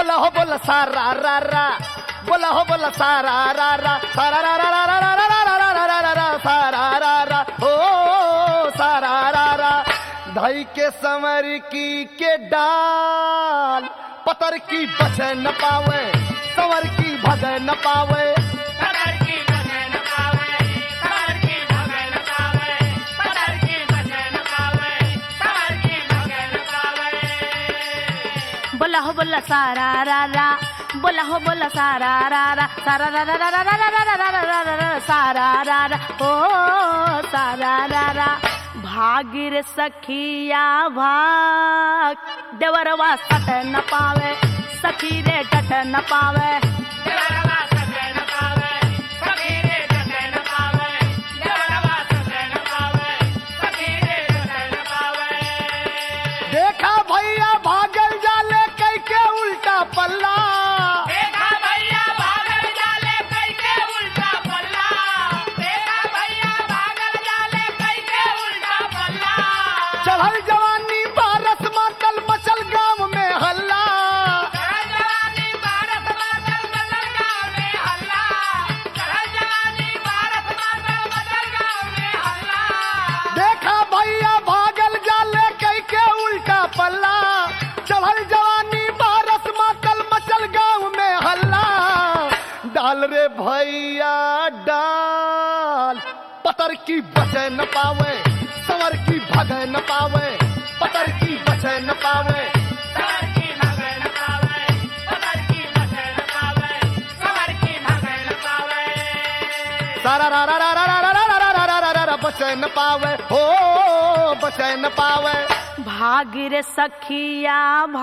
बोला हो बोला सारा रा रा बोला हो बोला सारा रा रा सारा रा रा रा रा रा रा रा रा रा रा रा रा सारा रा रा हो सारा रा रा धाई के समर की के डाल पतर की बच न पावे संवर की भग न पावे सबर की भजन पावे सबर की भजन पावे सबर की भजन पावे सबर की भजन पावे बोला हो बोला सारा रा रा बोला हो बोला सारा रा रा सारा रा रा रा रा रा रा रा रा रा रा रा रा सारा रा रा ओ सारा रा रा भागिर सखिया भाग देवरवा सट न पावे सखी रे डट न पावे देवरवा सजन पावे सखीरे सजन पावे देवरवा सजन पावे सखीरे सजन पावे देखा भैया भागल जाले कई के उल्टा पल्ला देखा भैया भागल जाले कई के उल्टा पल्ला देखा भैया भागल जाले कई के उल्टा पल्ला चढ़ल जवानी बारस मातल मचल गांव में हल्ला चढ़ल जवानी भारत मातल बदल गाँव में हल्ला चढ़ल जवानी भारत मातल बदल गाँव में हल्ला देखा भैया भागल जाले कई के उल्टा पल्ला चढ़ल जवानी बारस मातल मचल गांव में हल्ला डाल रे भैया डाल पतर की बचे न पावे संवर की भगे न पावे पतर की बचे न पावे सबर की भगन पावे सबर की भगन पावे सबर की भगन पावे सारा रा रा रा रा रा रा रा रा रा रा रा रा रा बचे न पावे हो बचे न पावे भागिर सखिया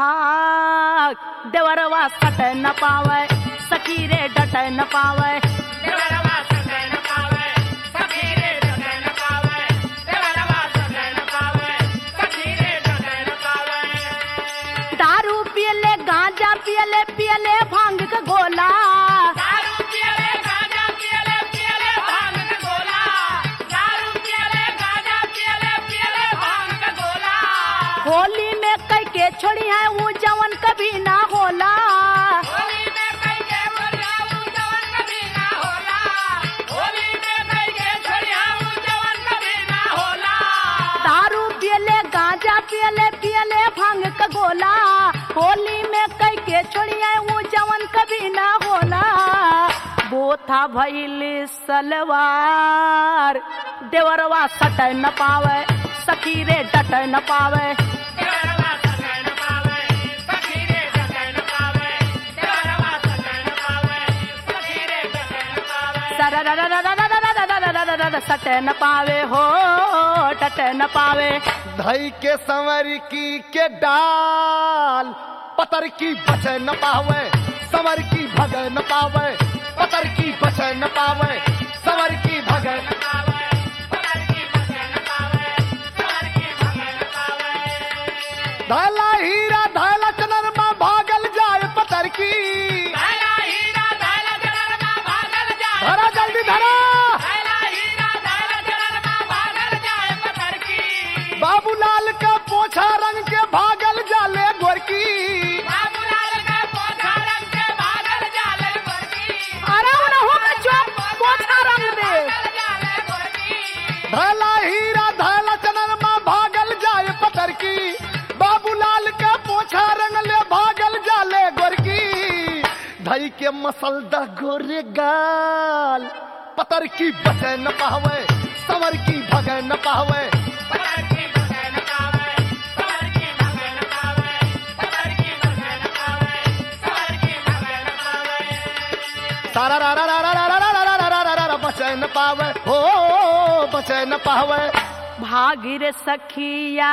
भाग देवरवा सट न पावे सखी रे डट न पावे देवरवा सजन पावे सखीरे सजन पावे देवरवा सजन पावे सखीरे सजन पावे दारू पियले गांजा पियले पियले भांग का गोला दारू पियले गांजा पियले पियले भांग का गोला दारू पियले गांजा पियले पियले भांग का गोला होली में कई के छोड़ी है वो जवन कभी ना होला होली में कई के बोलिया ऊ जवन कभी ना होला होली में कई के छोड़िया ऊ जवन कभी ना होला दारू पियले गांजा पियले पियले भांग का गोला होली में कई के छोड़ी है वो जवन कभी ना होला बोथा भइल सलवार देवरवा सट न पावे सखी रे डट न पावे देवरवा सजन पावे सखीरे सजन पावे देवरवा सजन पावे सखीरे सजन पावे सर र र र र र र र र र र र सट न पावे हो डट न पावे धई के संवर की के डाल पतर की बचे न पावे संवर की भगे न पावे पतर की बचे न पावे संवर की भगे न पावे सबर की भजन पावे सबर की भजन पावे धैला हीरा धैला चनरमा भागल जाए पतर की धैला हीरा धैला जलरमा भागल जाए धरा जल्दी धरा धैला हीरा धैला जलरमा भागल जाए पत्थर की बाबूलाल का पोछा रंग के भागल जाले गोरकी बाबूलाल का पोछा रंग के भागल जाले गोरकी अरे उन्हों का चौक पोछा रंग दे भागल जाले गोरकी धैला हीरा धैला चनरमा भागल जाए पतर की बाबूलाल का पोछा रंग ले भागल जाले गोरकी धई के मसलदा गोरे गाल पतर की बचे न पावे संवर की भगे न पावे सबर की भजन पावे सबर की भजन पावे सबर की भजन पावे सबर की भजन पावे सारा रा रा रा रा रा रा रा रा रा रा रा रा रा बचे न पावे हो बचे न पावे भागिर सखिया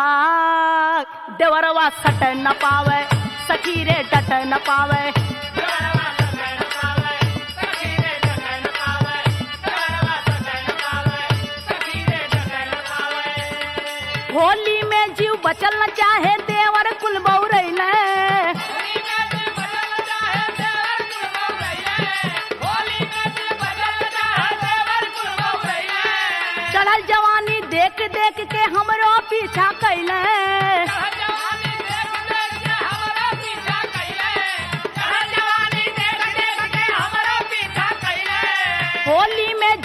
भाग देवरवा सट न पावे सखी रे डट न पावे देवरवा सजन पावे सखीरे सजन पावे देवरवा सजन पावे सखीरे सजन पावे होली में जीव बचल न चाहे देवर कुल बौरैले होली में दिल बदल जाए देवर कुल बौरैया होली में दिल बदल जाए देवर कुल बौरैया चढ़ल जवानी देख देख के हमरो पीछा कैले जवानी देख देख के हमरा पीछा कैले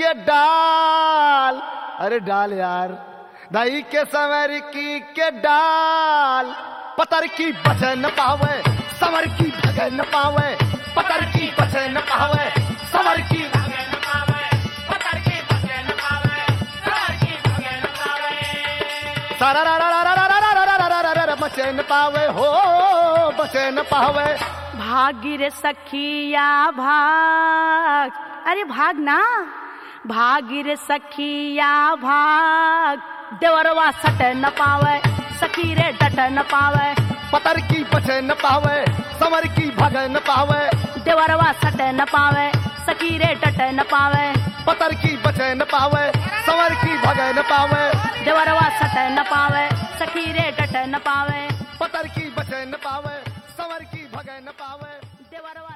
के डाल अरे डाल यार दही के सवर की के डाल पतर की बचे न पावे सवर की भगे न पावे पतर की बचे न पावे सवर की भगन पावे पतर की भगन पावे सवर की भगन पावे सारा रा रा रा रा रा रा रा रा रा रा रा रा बचे न पावे हो बचे न पावे भागी रे सखिया भाग अरे भाग ना भागी रे सखिया भाग देवरवा सट न पावे सखी रे डट न पावे पतर की बचे न पावे सवर की भगे न पावे देवरवा सट न पावे सखी रे डट न पावे पतर की बचे न पावे सवर की भगे न पावे देवरवा सट न पावे सखी रे डट न पावे पतर की बचे न पावे सवर की भगे न पावे देवरवा